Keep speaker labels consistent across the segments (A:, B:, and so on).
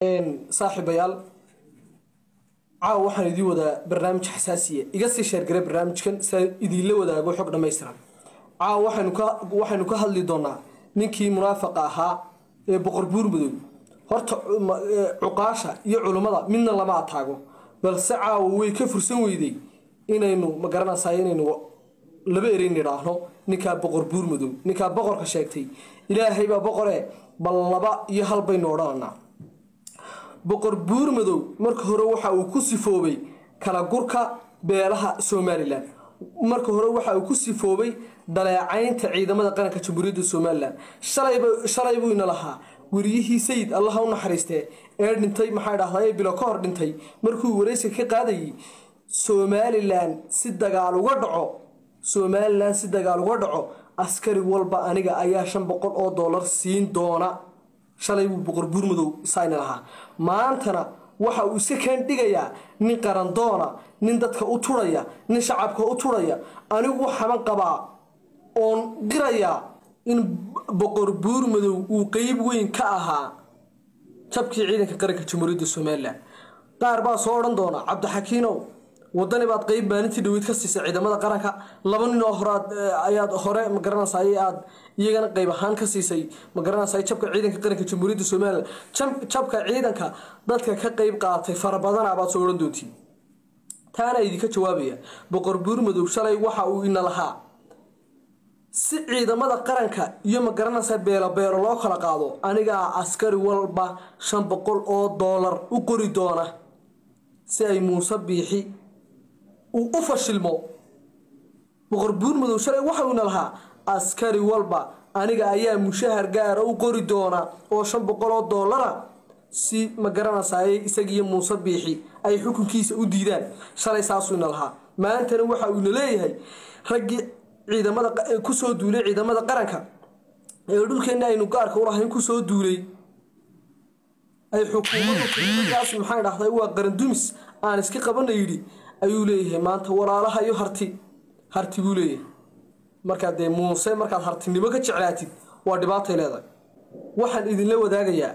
A: saaxiibayaal caawa waxaan idiin wadaa barnaamij xasaasiya iga sii sheergaray barnaamijkan si aan idiinla wadaago xog dhammaystiran caawa waxaynu ka hadli doonaa ninkii munaafaqa ahaa ee boqor buurmadow horta cuqaasha iyo culummada midna lama ataago balse caawa way ka fursan weyday inaynu magaranaysaa inaynu laba ereyn idhaahno ninkaa boqor buurmadow ninkaa boqorka sheegtay ilaahaybaa boqore bal laba iyo hal baynu odhananaa boqor buurmadow marka hore waxa uu ku sifoobay kala gurka beelaha somalilan marka hore waxa uu ku sifoobay dhaleecaynta ciidamada qaranka jamhuuriyadda somalilan shalay buu ina lahaa weriyihii sayid allaha u naxariistee ee dhintay maxaa dhahdaa ee bilo ka hor dhintay markuu waraysiga ka qaadayay somalilan si dagaal uga dhaco somalilan si dagaal uga dhaco askari walba aniga ayaa shan boqol oo dollar siin doona shalay buu boqor buurmadow sayna lahaa maantana waxa uu iska kaan dhigayaa nin qarandoona nin dadka u turhaya nin shacabka u turhaya anigu waxaban qabaa oon qirayaa in boqor buurmadow uu qeyb weyn ka ahaa jabkii ciidanka qaranka jamhuuriyadda somalilan qaar baa soo odhan doona cabdixakiinow wadani baad qeyb maalintii dhaweyd ka siisay ciidamada qaranka laba nin oo horead ayaad hore magaranaysa aad iyagana qeyb ahaan ka siisay magaranaysa jabka ciidanka qaranka jamhuuriyadda somalilan jabka ciidanka dadka ka qeyb qaatay farabadana baad soo odhan doontiin taana idinka jawaabaya boqor buurmadow shalay waxa uu ina lahaa si ciidamada qaranka iyo magaranaysa beelo beelo loo kala qaado anigaa askari walba shan boqol oo doolar u qori doona si ay muuse biixi uu u fashilmo boqor buurmadow shalay waxa uuna lahaa askari walba aniga ayaa mushahar gaara u qori doona oo shan boqol oo doolara si ma garanaysaye isagiiyo muuse biixi ay xukunkiisa u diidaan shalay saasuuna lahaa maantana waxa uuna leeyahay raggii ciidamada kusoo duulay ciidamada qaranka ee dhulkeenna aynu gaarka u lahayn kusoo duulay ay xukuumaddaas maxaa dhahday waa qarandumis aan iska qabana yidhi ayuu leeyahay maanta walaalaha iyo harti harti buu leeyahay markaad dee muuse markaad hartinimo ka jeclaatid waa dhibaatay leedahay waxaan idinla wadaagayaa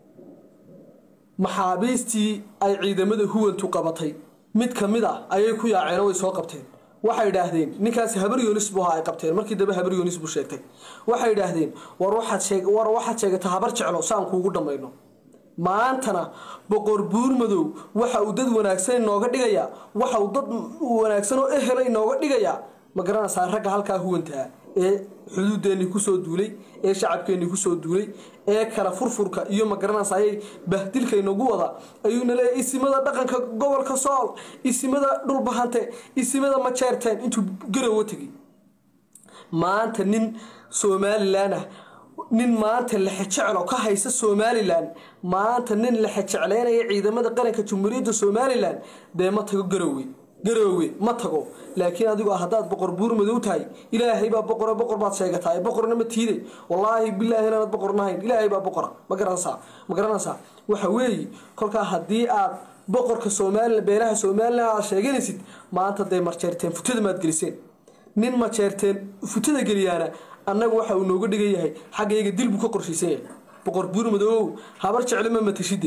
A: maxaabiistii ay ciidamada huwantu qabatay mid ka mid ah ayay ku yaaceen way soo qabteen waxay idhaahdeen ninkaasi habar yoonis buu ahaa ay qabteen markii dambe habar yoonis buu sheegtay waxay idhaahdeen war waxaad sheegata habar jeclo saan kuugu dhammayno maantana boqor buurmadow waxa uu dad wanaagsan inooga dhigayaa waxa uu dad wanaagsan oo ehela inooga dhigayaa ma garanaysaa ragga halkaa huwantaa ee xuduudeennii kusoo duulay ee shacabkeennii kusoo duulay ee kala furfurka iyo ma garanaysaayay bahdilka inagu wada ayuuna leeyahy isimada dhaqanka gobolka sool isimada dhulbahante isimada majeerteen intuu garowa tegay maanta nin somalilan ah nin maanta lexejeclo ka haysa somalilan maanta nin lexejecleynaya ciidamada qaranka jamhuuriyadda somalilan dee ma tago garowe garoowe ma tago laakiin adigu haddaad boqor buurmadow tahay ilaahay baa boqore boqor baad sheegataa boqorna ma tiide wallaahi bilaahi inaanad boqor nahayn ilaahay baa boqora ma garanaysaa ma garanaysaa waxa weeye kolkaa haddii aad boqorka somalilan beelaha somalilan aad sheeganaysid maanta dee marjeerteen futada maad geliseen nin majeerteen futada geliyaana annaga waxa uu nooga dhigan yahay xaggayga dil buu ka qorshaysan yahay boqor buurmadow habar jecle ma matashide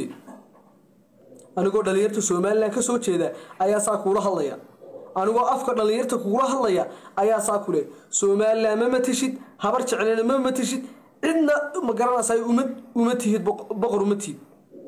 A: anigoo dhallinyarta somalilan ka soo jeeda ayaa saa kuula hadlaya anigoo afka dhallinyarta kugula hadlaya ayaa saa kule somalilan ma matashid habar jeclena ma matashid cidna ma garanaysa uma tihid boqor uma tihid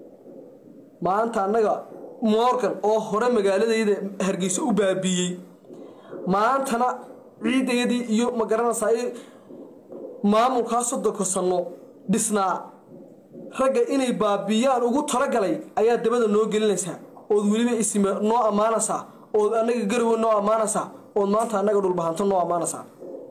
A: maanta annaga morgan oo hore magaaladayda hargeysa u baabiiyey maantana ciidayadii iyo ma garanaysaa maamulkaa soddonka sanno dhisnaa ragga inay baabiyaan ugu talagalay ayaa dabada noo gelinaysaa ood weliba isime noo ammaanaysaa ood annaga garowe noo ammaanaysaa ood maanta annaga dhulbahanto noo ammaanaysaa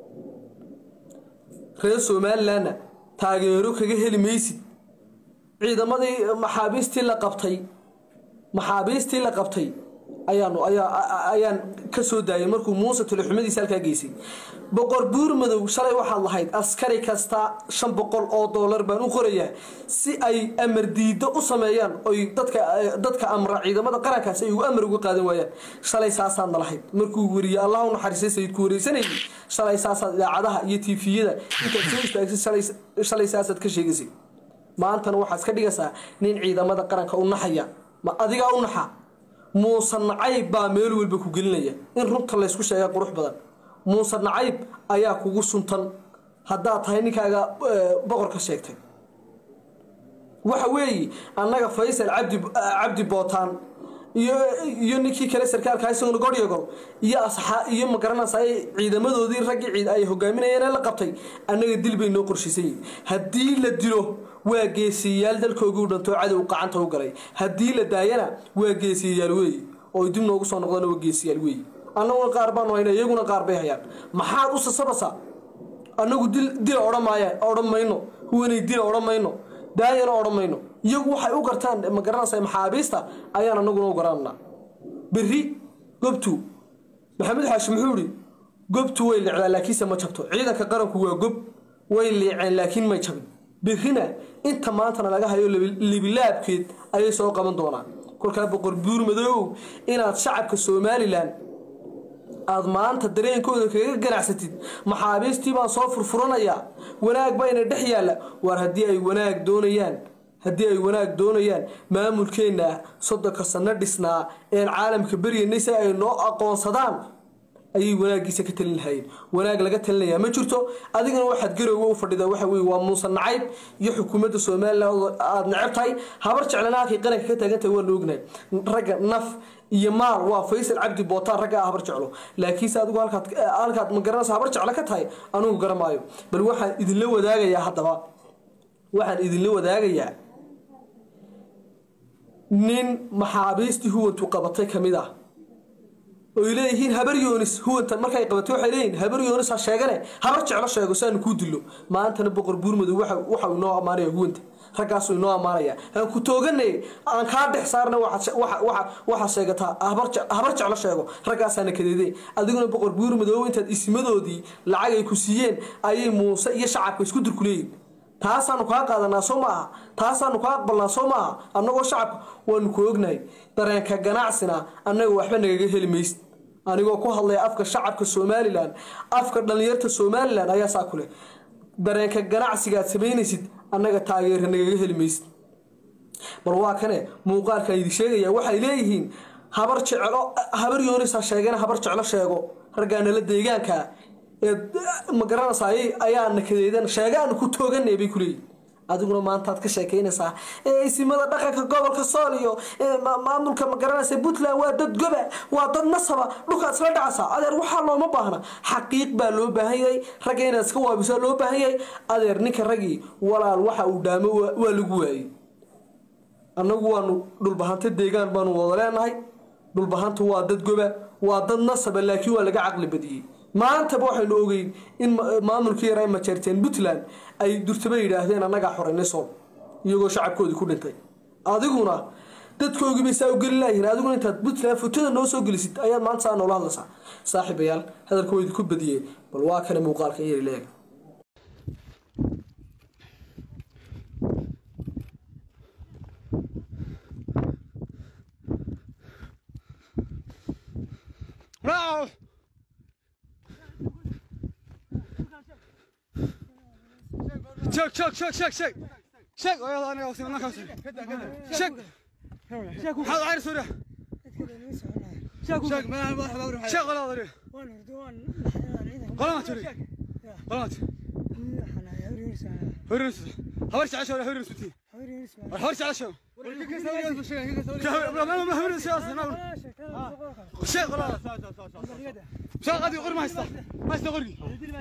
A: reer somalilanna taageero kaga heli maysid ciidamadii maxaabiistii la qabtay maxaabiistii la qabtay ayaanu ayaan ka soo daayay markuu muuse tulexumadiisa halkaa geysay boqor buurmadow shalay waxaad lahayd askari kasta shan boqol oo doolar baan u qorayaa si ay amar diido u sameeyaan oy dadka amra ciidamada qarankaas ay ugu amar uga qaadan waayaan shalay saasaadna lahayd markuu weriye allah u naxariistay sayidku wareysanayay shalay saasaad idaacadaha iyo tiifiyada intaad soo istaagtay shalay saasaad ka sheegaysay maantana waxaad iska dhigaysaa nin ciidamada qaranka u naxaya ma adigaa u naxa muuse nacayb baa meel walba ku gelinaya in runta laysku sheega qurux badan muuse nacayb ayaa kugu suntan haddaad tahay ninkaaga boqorka sheegtay waxa weeye annaga faysal cabdi cabdi bootaan iyo iyo ninkii kale sarkaalka isaguna goryagol iyo asxaa iyo magaranaysa ciidamadoodii raggii ciid ay hogaaminayeen ee la qabtay annaga dil bay noo qorshiisan yihin haddii la dilo waa geesiyayaal dalkoogii u dhantoo cadow qacanta u galay haddii la daayana waa geesiyayaal weeye oo dib noogu soo noqdana waa geesiyaal weeye annaguna qaar baanu hayna iyaguna qaar bay hayaan maxaad u sasabasaa annagu dil dila odhan maaya odhan mayno huwanay dila odhan mayno daayana odhan mayno iyagu waxay u gartaan ma garanaysa maxaabiista ayaan anaguna u garananaa berri gobtu maxamed xaashi muxuu ihi gobtu way licdaa laakiinse ma jabto ciidanka qaranku waa gob way liiceen laakiin may jabin berrina inta maantana laga hayo libilaabkeed ayay soo qaban doonaan kolkaa boqor buur madoow inaad shacabka somalilan aada maanta dareenkooda kaga ganacsatid maxaabiistii baan soo furfuranayaa wanaag bayna dhex yaalla waar haddii ay wanaag doonayaan haddii ay wanaag doonayaan maamulkeenna soddonka sanno dhisnaa een caalamka beryanay si ay noo aqoonsadaan ayay wanaagiisa ka talin lahayeen wanaag laga talinayaa ma jirto adigana waxaad garowga u fadhida waxa weye waa muuse nacayb iyo xukuumadda somalilan aada necab tahay habar jeclana halkay qaranka ka taagantahay waa la ognahay ragga naf iyo maal waa faysal cabdi bootaan ragga ah habar jeclo laakiinse adigu halkaad halkaad ma garanaysa habar jeclo ka tahay anugu garamaayo bal waxaan idinla wadaagayaa haddaba waxaan idinla wadaagayaa nin maxaabiistii huwantu qabatay ka mid ah oy leeyihiin habar yoonis huwantan markay qabatay waxay leeyihiin habar yoonis ha sheegane habar jeclo sheego saanu kuu dilo maantana boqor buurmadow waxa inoo ammaanaya huwanta raggaasuu inoo ammaanaya aan ku tooganay aan kaa dhex saarna waxaa sheegataa habar jeclo sheego raggaasaana kadeede adiguna boqor buurmadow intaad isimadoodii lacag ay ku siiyeen ayay muuse iyo shacabka isku durkuleeyihin taasaanu kaa qaadanaa soo maaha taasaanu kaa aqbalnaa soo maaha annagoo shacabka waanu ku ognahay dareenka ganacsina annaga waxba nagaga heli maysid anigoo ku hadlaya afka shacabka somalilan afka dhallinyarta somalilan ayaa saa kuleh dareenka ganacsiga aad samaynaysid annaga taageera nagaga heli maysid bal waa kane muuqaalkan idi sheegaya waxay leeyihiin habar jeclo habar yoonis ha sheegana habar jeclo sheego raggaanala deegaanka ee ma garanaysaa ayaana kadeedan sheegaanu ku tooganay bay kuleeyihin adiguna maantaad ka sheekaynaysaa isimada dhaqanka gobolka sool iyo maamulka ma garanaysa puntland waa dad goba waa dad nasaba dhulkaad isla dhacaysaa adeer waxaa looma baahna xaqiiq baa loo baahan yahay ragga inaad iska waabisaa loo baahan yahay adeer ninka raggii walaal waxa uu dhaamo waa lagu waayey annagu waanu dhulbahanta deegaan baanu wada leenahay dhulbahanta waa dad goba waa dad nasaba laakiin waa laga caqli badiyey maantaba waxaynu ogeyn in maamulkii yar ay majeerteen puntland ay durtaba yidhaahdeen annagaa xoreynay sool iyagoo shacabkoodii ku dhintay adiguna dadkoogii bay saa u geli laayihin adiguna intaad puntland fotada noo soo gelisid ayaad maanta saa noola hadlaysaa saaxiibayaal hadalka waa idinku badiyey bal waa kana muuqaalka yari leeg
B: Çök çök çök çök çök. Çek o yalanı yoksa ondan kalsın. Çek. Hadi ayrı soru. Çek çek ben واحد اوري Çek ola ola. Kola atıyor. Kola at. Hürrüs. Haber çağır şöyle hürrüs bitti. Haber çağır şöyle. ما ما hürrüs ya aslında. Çek ola. Çek hadi kurma ista. Ma ista kurgi.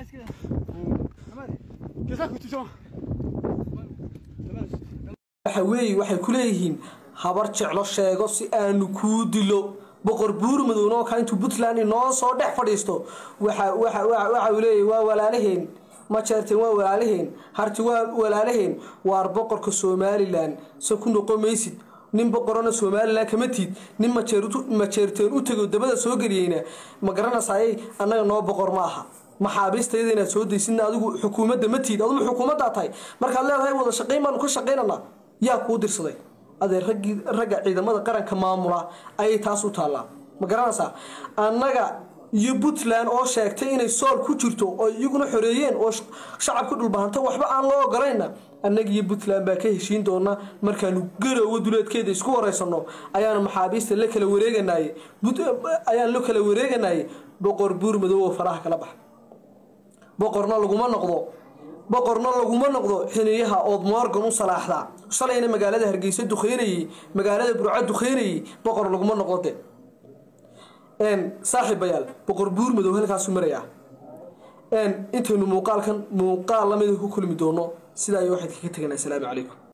B: Kesak bitti şu an.
A: waxa weeye waxay ku leeyihiin habar jeclo sheego si aanu kuu dilo boqor buurmadowna oo kale intuu puntland inoo soo dhex fadhiisto waxa waxa waxa waxa uu leeyahay waa walaalaheen ma jeerteen waa walaalaheen harti waa walaalaheen waar boqorka somalilan se ku noqon maysid nin boqorona somalilan kama tiid nin majeerteen u tego dabada soo geliyeyna ma garanaysayay annaga noo boqor ma aha maxaabiistayada inaad soo daysidna adigu xukuumadda ma tiid aduma xukuumaddaa tahay markaad leedahay wada shaqayn baanu ka shaqaynanaa yaa kuu dirsaday adee raggii ragga ciidamada qaranka maamula ayay taas u taallaa ma garanaysaa annaga iyo puntland oo sheegtay inay sool ku jirto oo iyaguna xoreeyeen oo shacabka dhulbahanta waxba aan loo ogolayna annagiiyo puntland baa ka heshiin doona markaanu garowa duleedkeeda isku wareysano ayaanu maxaabiista la kala wareeganay ayaan la kala wareeganayay boqor buur madow oo faraha kala baxa boqorna laguma noqdo boqorna laguma noqdo xiniyaha ood morgan u salaaxdaa shalayna magaalada hargeysa duqeynayey magaalada burco duqeynayey boqor laguma noqdo de saaxiibayaal boqor buur madow halkaasu marayaa intaynu muuqaalkan muuqaal lamida ku kulmi doono sidaa iyo waxaad kaga teganaa asalaamu calaykum